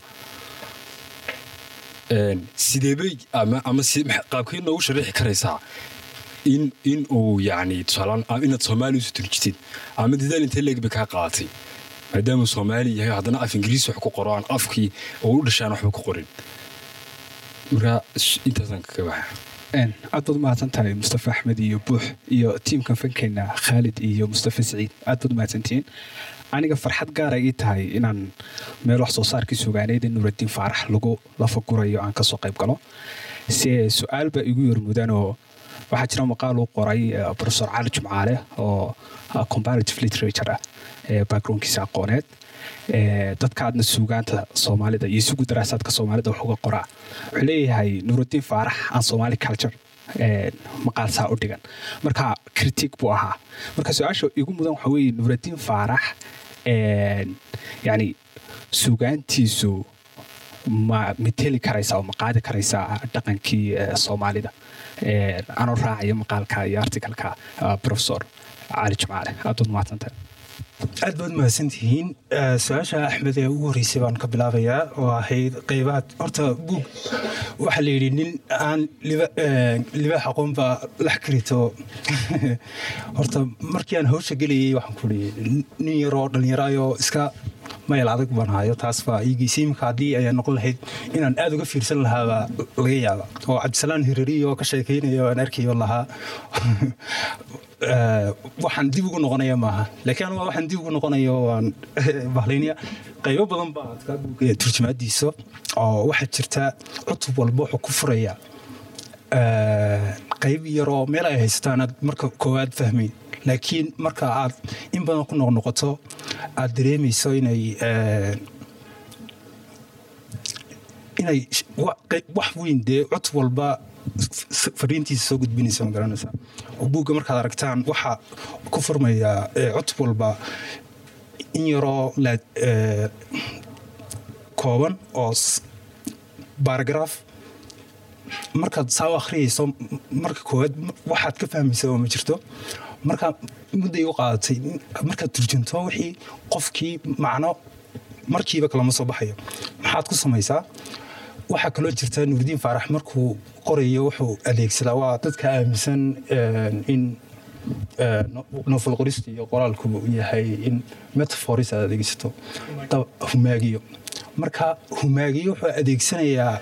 sideebay ama qaabkay noogu sharaxi karaysaa in in uu yani tusaalaan inaad soomaaliya usoo turjitid ama dadaal intee leeg bay kaa qaadatay maadaama soomaali yahay haddana af ingiriisi wax ku qoro aan afkii oo u dhashaan waxba ku qorin marka intaasaan kaga baxa aad baad umahadsan tahay mustafa axmed iyo buux iyo tiimkan fankeenna khaalid iyo mustafa saciid aad baad umahadsantihiin aniga farxad gaara ii tahay inaan meel wax soo saarkii sugaaneyd in nuuraddiin faarax lagu lafagurayo aan kasoo qayb galo se su-aal baa igu yormudaan oo waxaa jira maqaal uu qoray profesor cali jumcaale oo comparative literature ah backgroundkiisa aqooneed dadka aadna suugaanta soomaalida iyo isugu daraasaadka soomaalida wax uga qoraa wuxuu leeyahay nuuraddiin faarax aan somaali culture maqaal saa u dhigan marka critic buu ahaa marka su-aasha igu mudan waxa weeye nuuraddiin faarax yani suugaantiisu ma mateli karaysaa oo ma qaadi karaysaa dhaqankii soomaalida anoo raacaya maqaalka iyo articalka profesor cali jumcaale aad baad mahadsantahay aad baad mahadsantihiin su-aasha axmed ee ugu horreysay baan ka bilaabayaa oo ahayd qeybaha horta buug waxaa la yidhi nin aan libaax aqoon baa lax karito horta markii aan hawsha gelayay waxaan ku ii nin yaroo dhallinyaraayoo iska mayl adag baan hayo taas baa iigiisa imika haddii ay noqon lahayd inaan aad uga fiirsan lahaabaa laga yaaba oo cabdisalaan hirariyo oo ka sheekaynayo aan arkayo lahaa waxaan dib ugu noqonaya maaha laakiin anuga waxaan dib ugu noqonayo waan bahlaynaya qaybo badan baa adkaa buuga turjumaadiisa oo waxaa jirta cutub walba wuxuu ku furaya qayb yaroo meel ay haysataan aad marka koowaad fahmayn laakiin marka aad in badan ku noqnoqoto aad dareemayso inay inay wax weyn dee cutub walba fariintiisa soo gudbinaysa ma garanaysa oo buugga markaad aragtaan waxaa ku furmaya cutub walba in yaroo la eh, kooban oo s- baaragraaf markaad saa u akhriyayso m- marka koowaad m- waxaad ka fahmaysa oo ma jirto marka mudday u qaadatay markaad turjunto wixii qofkii macno markiiba kalama soo baxayo maxaad ku samaysaa waxaa kaloo jirta nuurdiin faarax markuu qorayo wuxuu adeegsadaa waa dadka aaminsan eh, in eh, no- novel qorista iyo qoraalku yahay in metaforis aad adeegsato dab- humaagiyo marka humaagiyo wuxuu adeegsanayaa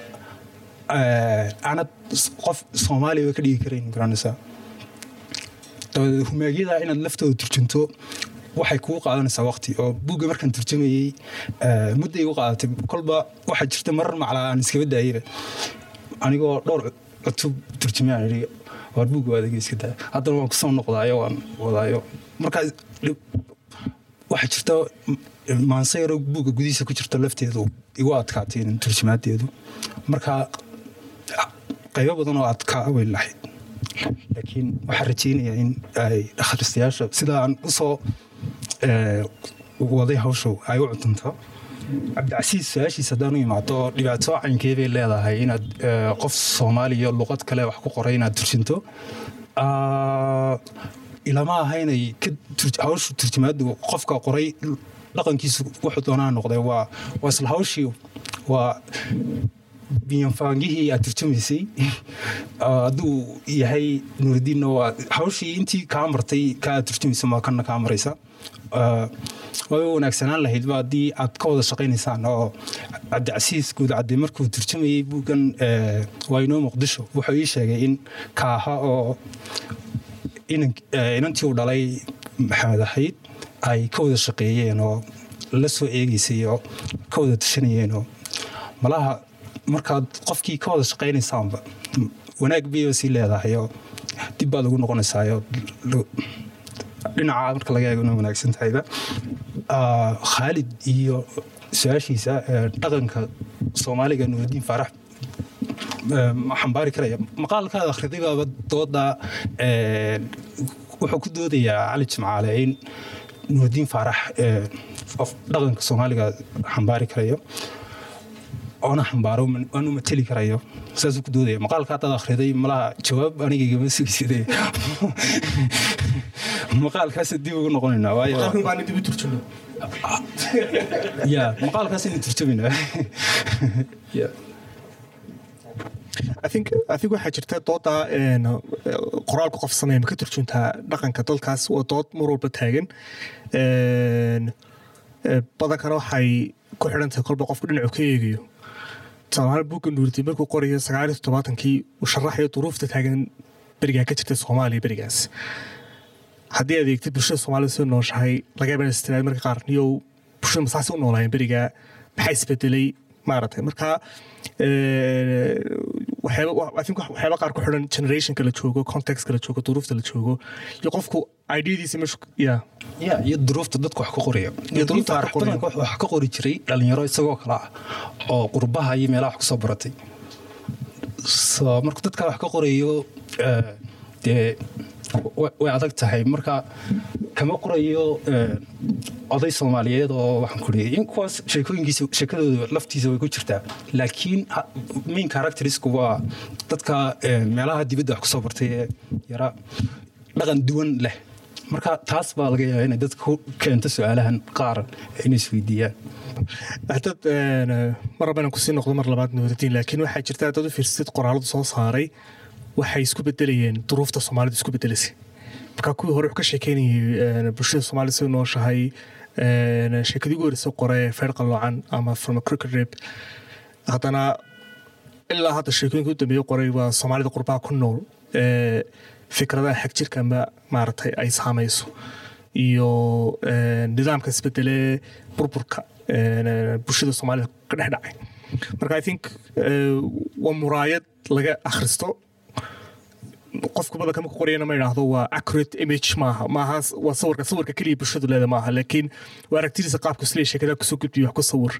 eh, aanad s- qof soomaaliya ka dhigi karayn garanaysaa dabadeed humaagyada inaad laftooda turjunto waxay kugu qaadanaysaa waqti oo buugga markaan turjumayey eh, mudday u qaadatay kolba waxaa jirta marar maclaa aan iskaba daayaba anigoo dhowr cutub turjumay aan idhi waar buugga waa adiga iska daaya haddana waan kusoo noqdaayo waan wadaayo markaa dhib- waxaa jirta m- maanse yaroo buugga gudihiisa ku jirta lafteedu igu adkaatay in turjumaadeedu marka qaybo badan oo adkaa way lahayd laakiin waxaan rajaynayaa in ay akhristayaasha sida aan usoo eh, waday hawsha ay u cuntanto cabdicasiis su-aashiis haddaan u imaado dhibaato caynkee bay leedahay inaad eh, qof soomaaliya luqad kale wax ku qoray inaad turjinto Ah, ilama aha inay ka tur- hawshu turjumaadu qofka qoray dhaqankiisu wuxuu doonaa noqday waa waa isla hawshii waa biyanfaangihii aad turjumaysay Ah, hadduu yahay nuuridiinna waa hawshii intii kaa martay ka aad turjumaysa maa kana kaa maraysa Ah, way wanaagsanaan lahaydba haddii aad ka wada shaqaynaysaan oo cabdicasiis guudcadde markuu turjumayey buuggan eh, waa inoo muqdisho wuxuu ii sheegay in kaaha oo inan- eh, inantii uu dhalay maxamed ahayd ay ka wada shaqeeyeen oo la soo eegeysay oo ka wada tashanayeen oo malaha markaad qofkii ka wada shaqaynaysaanba wanaag bayba sii leedahay oo dib baad ugu noqonaysaayo dhinaca marka laga eego inay wanaagsan tahayba Ah, khaalid iyo su-aashiisa eh, dhaqanka soomaaliga nuuridiin faarax eh, ma xambaari karaya maqaalkaada akhriday baaba dooda eh, wuxuu ku doodayaa cali jimcaale in nuuridiin faarax eh, qof dhaqanka soomaaliga xambaari karayo oona xambaaro man- waanu mateli karayo saasuu ku doodaya maqaalka haddaad akhriday malaha jawaab aniga igama sugiside maqaalkaasa dib ugu noqonaynaa waayo Qalkan baan dib u turjumo ya maqaalkaasaynu turjumaynaa Ya. I think I think waxaa jirta dooda een, qoraalka qof sameeya ma ka turjuntaa dhaqanka dalkaas waa dood mar walba taagan Een, eh, badankana waxay ku xidhan tahay kolba qofku dhinacu ka eegayo tusaalahaan buugga nuurdi markuu qorayo sagaal iyo toddobaatankii uu sharaxayo duruufta taagan berigaa ka jirta soomaaliya berigaas haddii aad eegtid bulshada soomaalida soo nooshahay laga yaaba inaad istiraad marka qaar niyow bulshada masaasi u noolaayeen berigaa maxaa isbedelay maaragtay marka eh, waxyaaba wa- I think wax- waxyaaba qaar ku xidhan generationka la joogo contextka la joogo duruufta la joogo iyo qofku ideadiisa meeshu ya ya iyo duruufta dadku wax ka qoraya Iyo duruufta wax ka qoraya. badanka wax ka qori jiray dhalinyaro isagoo kale ah oo qurbaha iyo meelaha wax kusoo baratay so marka dadka wax ka qorayo eh, dee wa- way adag tahay marka kama qorayo eh, oday soomaaliyeed oo waxaan ku leeyahay in kuwaas sheekooyinkiisa sheekadooda laftiisa way ku jirtaa laakiin ha- main characterisku waa dadka eh, meelaha dibadda wax kusoo bartay ee yara dhaqan duwan leh marka taas baa laga yaabaa inay dadka ku keento su-aalahan qaar inay isweydiiyaan dad mar raba inaan kusii noqdo mar labaad nuuridiin laakiin waxaa jirta dad u fiirsid qoraaladu soo saaray waxay isku bedelayeen duruufta soomaalida isku bedelaysay marka kuwii hore wuxuu ka sheekeynayay bulshada soomaalida sida nooshahay sheekadii ugu horeysa qore feer qaloocan ama from a cricket rib haddana ilaa hadda sheekooyinka u dambeeye qoray waa soomaalida qurbaha ku nool ee fikradaha xag jirka ama maaragtay ay saamayso iyo nidaamka isbedelee burburka bulshada soomaalida ka dhex dhacay marka i think waa muraayad laga akhristo qofku badanka marku qorayana ma idhaahdo waa accurate image maaha maaha waa sawirka sawirka keliya bulshadu leeda maaha laakiin waa aragtidiisa qaabku isleeya sheekada kusoo gudbiyo wax ku sawir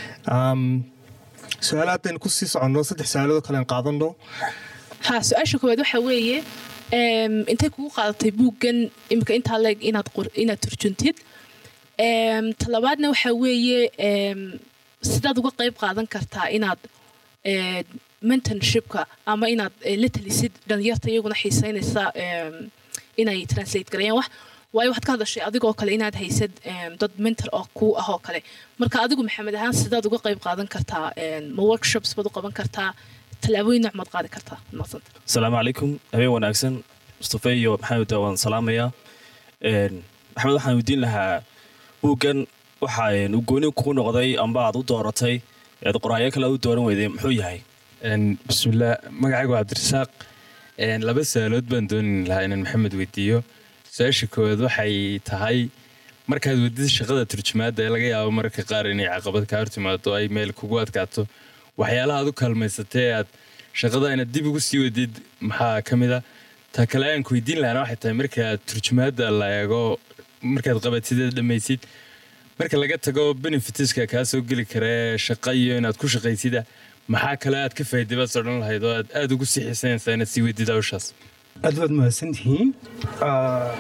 su-aala haddaynu kusii soconno saddex su-aaloodoo kale aan qaadano ha su-aasha koowaad waxa weeye intay kugu qaadatay buuggan imika intaa leeg inaad inaad turjuntid Em, talabaadna waxaa weeye em, sidaad uga qayb qaadan kartaa inaad eh, mentorshipka ama inaad eh, la talisid dhalinyarta iyaguna xiiseynaysa em, inay translate gareeyaan wax waayo waxaad ka hadashay adigoo kale inaad haysad em, dad mentor oo kuu ah oo kale marka adigu maxamed ahaan sidaad uga qayb qaadan kartaa em, ma workshops baad u qaban kartaa tallaabooyin nooc maad qaadi kartaa maaqsanta asalaamu calaykum habeen wanaagsan mustafe iyo maxamed waan salaamayaa Een, maxamed waxaan weydiin lahaa buuggan waxa een, uu gooni kugu noqday amba aad u dooratay eed qoraayo kale aad u dooran weyday muxuu yahay Een, bismillaah magacaygu waa cabdirasaaq Een, laba su-aalood baan dooni lahaa inaan maxamed weydiiyo su-aasha koowaad waxay tahay markaad wadid shaqada turjumaadda ee laga yaabo mararka qaar inay caqabad kaa hortimaado ay meel kugu adkaato waxyaalaha aad u kaalmaysatay aad shaqada inaad dib ugu sii wadid maxaa ka mid a ta kale aan ku weydiin lahana waxay tahay markaad turjumaadda la eego markaad qabatid ee dhammaysid marka laga tago benefitiska kaa soo geli karee shaqa iyo inaad ku shaqaysida maxaa kale aad ka faa'iiday baad odhan lahayd oo aad aad ugu sii xiisaynaysaa inaad sii weydid hawshaas aad baad mahadsantihiin Ah,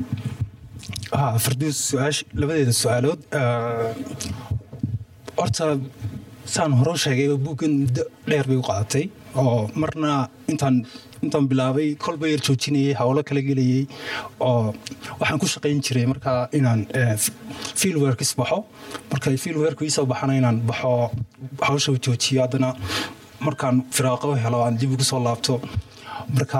ah, farduus su-aash labadeeda su-aalood ah, horta saan hore u sheegay buuggan muddo dheer bay u qaadatay oo marna intaan intaan bilaabay kolba yar joojinayay howlo kala gelayay oo waxaan ku shaqayn jiray markaa inaan field workis baxo marka field work iisoo baxana inaan baxo hawsha u joojiyo haddana markaan firaaqo helo aan dib ugu soo laabto marka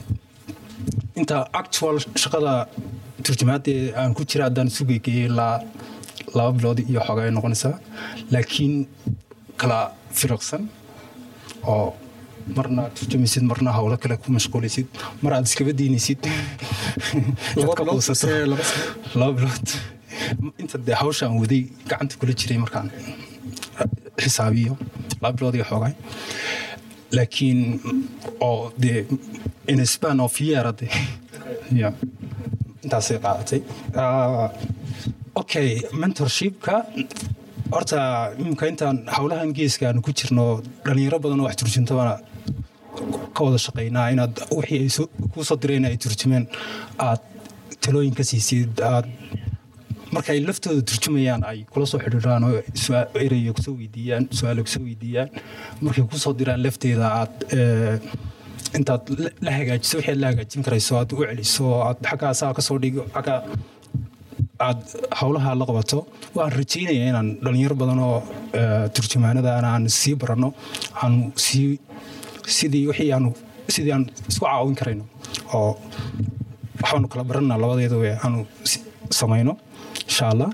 inta actual shaqada turjumaadee aan ku jira haddaan isu geegeeyey ilaa laba bilood iyo xoogaa ay noqonaysaa laakiin kala firaqsan oo marna turjumaysid marna howlo kale ku mashquulaysid mar aad iskaba diinaysid Laba Aad ka bilood quusato. mise laba sano? laba bilood inta dee hawsha aan waday gacanta kula jiray markaan xisaabiyo laba bilood iyo xoogaa laakiin oo dee in a span of year de ya intaasay qaadatay Ah, okay mentorshipka horta imika intaan howlahan geeska aanu ku jirno dhalinyaro badan oo wax turjuntabana ka wada shaqaynaa inaad wixii ay soo- kuu soo direen ay turjumeen aad talooyin ka siisid aad marka ay laftooda turjumayaan ay kula soo xidhiidhaan oo sua- ereyga kusoo weydiiyaan su-aalo kusoo weydiiyaan markay kusoo diraan lafteeda aad eh, intaad la- la hagaajiso wixii aad la hagaajin karayso aad u celiso aad xaggaa saa kasoo dhigo xaggaa aad howlaha la qabato waan rajaynayaa inaan dhalinyaro badan oo eh, turjumaanadana aan sii baranno aanu sii sidii wixii aanu sidii aan isku caawin karayno oo waxaanu kala baranaa labadeeda we aanu si- samayno insha allah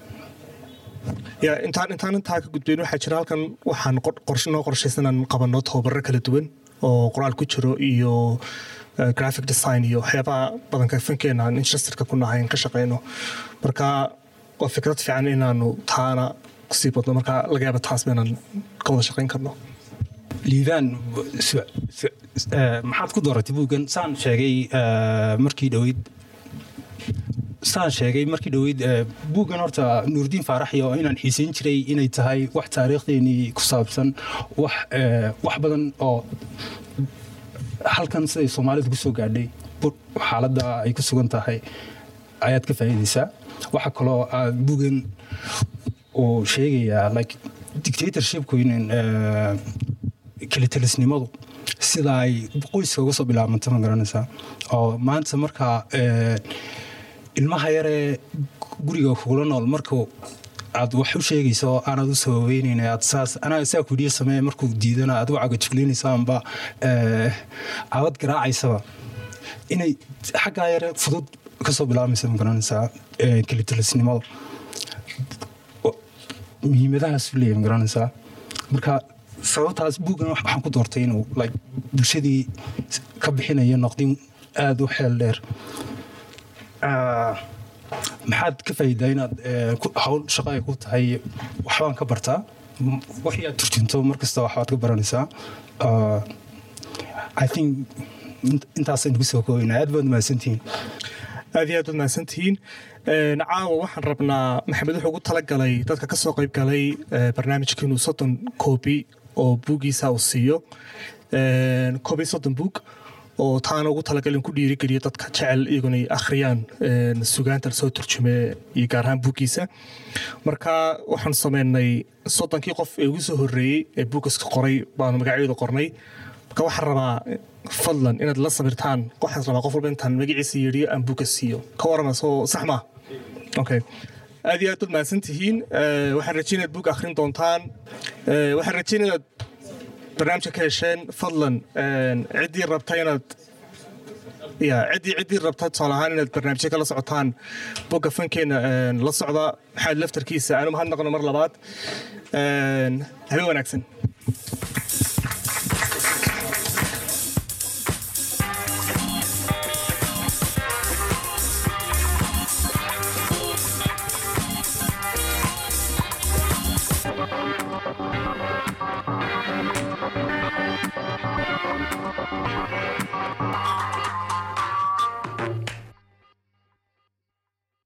ya intaan intaan intaa ka gudbayn waxaa jira halkan waxaan qor- qorshe noo qorshaysan aan qabanno tababaro kala duwan oo qoraal ku jiro iyo eh, graphic design iyo waxyaabaha badanka fankeena aan interested ku nahay in ka shaqeyno marka waa fikrad fiican inaanu taana kusii badno marka laga yaaba taas inaan ka wada shaqeyn karno liibaan su- su- eh, maxaad ku dooratay buuggan saan sheegay eh, markii dhoweyd saan sheegay markii dhoweyd eh, buuggan horta nuurdiin faaraxyo inaan xiisayn jiray inay tahay wax taariikhdeenii ku saabsan wax eh, wax badan oo halkan siday soomaalidu ku soo gaadhay bur- xaaladda ay ku sugan tahay ayaad ka faa'iidaysaa waxa kaloo aad buuggan uu sheegayaa like dictatorshipku in eh, kelitalisnimadu sida ay qoyska uga soo bilaabmanta ma garanaysaa oo maanta markaa eh, ilmaha yaree guriga kugula nool markuu aad wax u sheegayso aanaad u sababeynayna aad saas anaa saa kudhiya samee markuu diidana aad u cagajuglinaysa amba eh, aabad garaacaysaba inay xaggaa yare fudud kasoo bilaabmaysa ma garanaysaa eh, kelitalisnimadu muhiimadahaas u leeyahay ma garanaysaa marka sababtaas buuggan wax- waxaan ku doortay inuu like bulshadii ka bixinayo noqdin aada u xeel dheer Ah, maxaad ka faa'iidaa inaad eh, ku- hawl shaqo ay ku tahay waxbaan ka bartaa M- wixii aad turjunto mar kasta waxbaad ka baranaysaa Ah, i think int- intaasaynu kusoo koobaynaa aad baad mahadsantihiin aad iyo aad baad mahadsantihiin Een, caawa waxaan rabnaa maxamed wuxuu ugu talagalay dadka kasoo qayb galay eh, barnaamijka inuu soddon koobi oo buugiisa uu siiyo Een, koob iyo soddon buug oo taana ugu talagalin ku dhiirigeliya dadka jecel iyaguna ay akhriyaan een, sugaanta lasoo turjume iyo gaar ahaan buuggiisa marka waxaan sameynay soddonkii qof ee ugu soo horreeyey ee buuggaska qoray baanu magacyadooda qornay marka waxaan rabaa fadlan inaad la sabirtaan waxaan rabaa qof walba intaan magaciisa yeedhiyo aan buugga siiyo ka warama soo sax maa okay aad iyo aad baad mahadsan tihiin Eh, waxaan rajeynaya inaad buug akhrin doontaan Eh, waxaan rajeynaya inaad barnaamijka ka hesheen fadlan een, ciddii rabta inaad ya ciddii ciddii rabta tusaale ahaan inaad barnaamijyo kala socotaan bogga fankeena een, la socda maxamed laftarkiisa aanu mahadnaqno mar labaad Een, habeen wanaagsan Thank